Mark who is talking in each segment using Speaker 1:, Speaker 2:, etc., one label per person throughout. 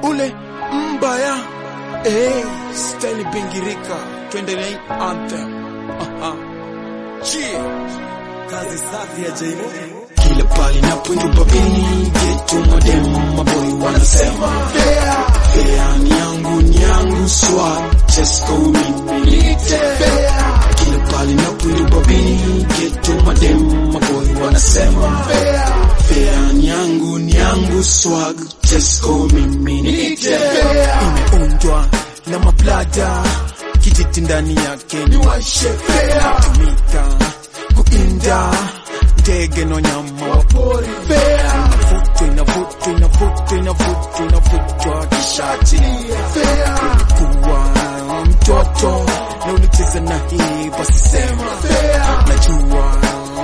Speaker 1: ule mbaya eh, style bingirika, twende na hii anthem. Aha. Cheer.
Speaker 2: Kazi safi ya Jaimo.
Speaker 1: Kila pali napoinuka bini getu modem maboy wanasema fea fea ni yangu ni yangu swag Chesco mimi nite fea Kila pali napoinuka bini getu modem maboy wanasema fea fea ni yangu ni yangu swag Chesco mimi nite fea Imeundwa na mablada kijiti ndani yake ni washe fea tumika kuinda ndege no nyama wa pori fea inavutwa inavutwa inavutwa inavutwa inavutwa kishatilia fea kuwa mtoto na ulicheza na hii basi sema fea najua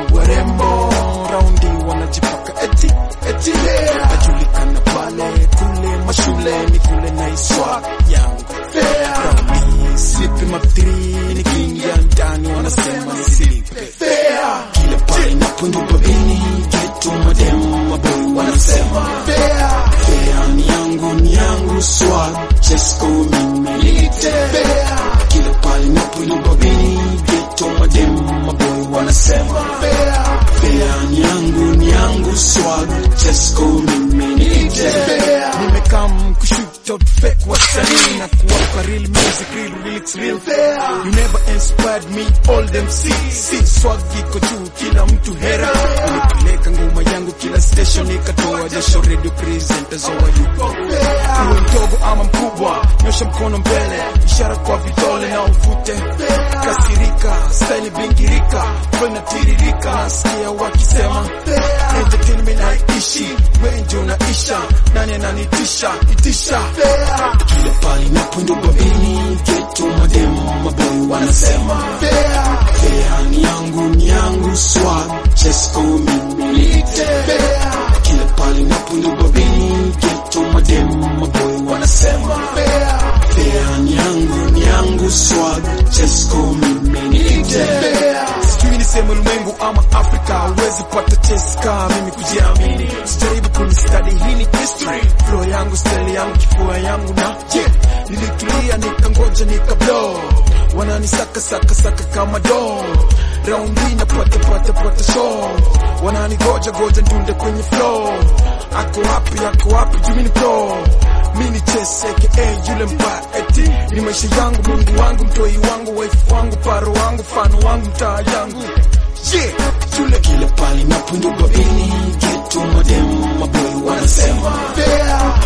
Speaker 1: warembo raundi wanajipaka eti eti fea najulikana pale kule mashuleni kule na iswa yangu fea raundi slipi mathiri nikiingia ndani wanasema nisilipe fea kila pale napoinuka bini getu madem maboy wanasema fea fea ni yangu ni yangu swag Chesco mimi nite fea kila pale napoinuka bini getu madem maboy wanasema fea fea ni yangu ni yangu swag Chesco mimi nite fea nimekam kushoot out fake wasanii na kuwapa real music real lyrics real fair you never inspired me all them see see swag iko juu kila mtu hera nilipeleka ngoma yangu kila station ikatoa jasho radio presenters wa yuko uwe mdogo ama mkubwa nyosha mkono mbele ishara kwa vidole na uvute kasirika style bingirika flow inatiririka nasikia wakisema entertainment haiishi wengi unaisha nani ananitisha itisha kila pali napoinuka bini getu madem maboy wanasema fea fea ni yangu ni yangu swag Chesco mimi nite fea kila pali napoinuka bini getu madem maboy wanasema fea fea ni yangu ni yangu swag Chesco mimi nite fea sijui niseme ulimwengu ama Afrika huwezi pata cheska mimi kujiamini sijaribu kunistadi hii ni history flow yangu style yangu kifua yangu na je nilitulia nikangoja nikablow wananisaka saka saka kama do raundi napata pata pata show wananigoja goja ndunde kwenye flow ako wapi ako wapi juu mini pro mini cheseke eh, yule mbaya eti ni maisha yangu mungu wangu mtoi wangu wife wangu paro wangu fano wangu mtaa yangu yeah, yule kila pali napoinuka bini getu madem maboy wanasema fea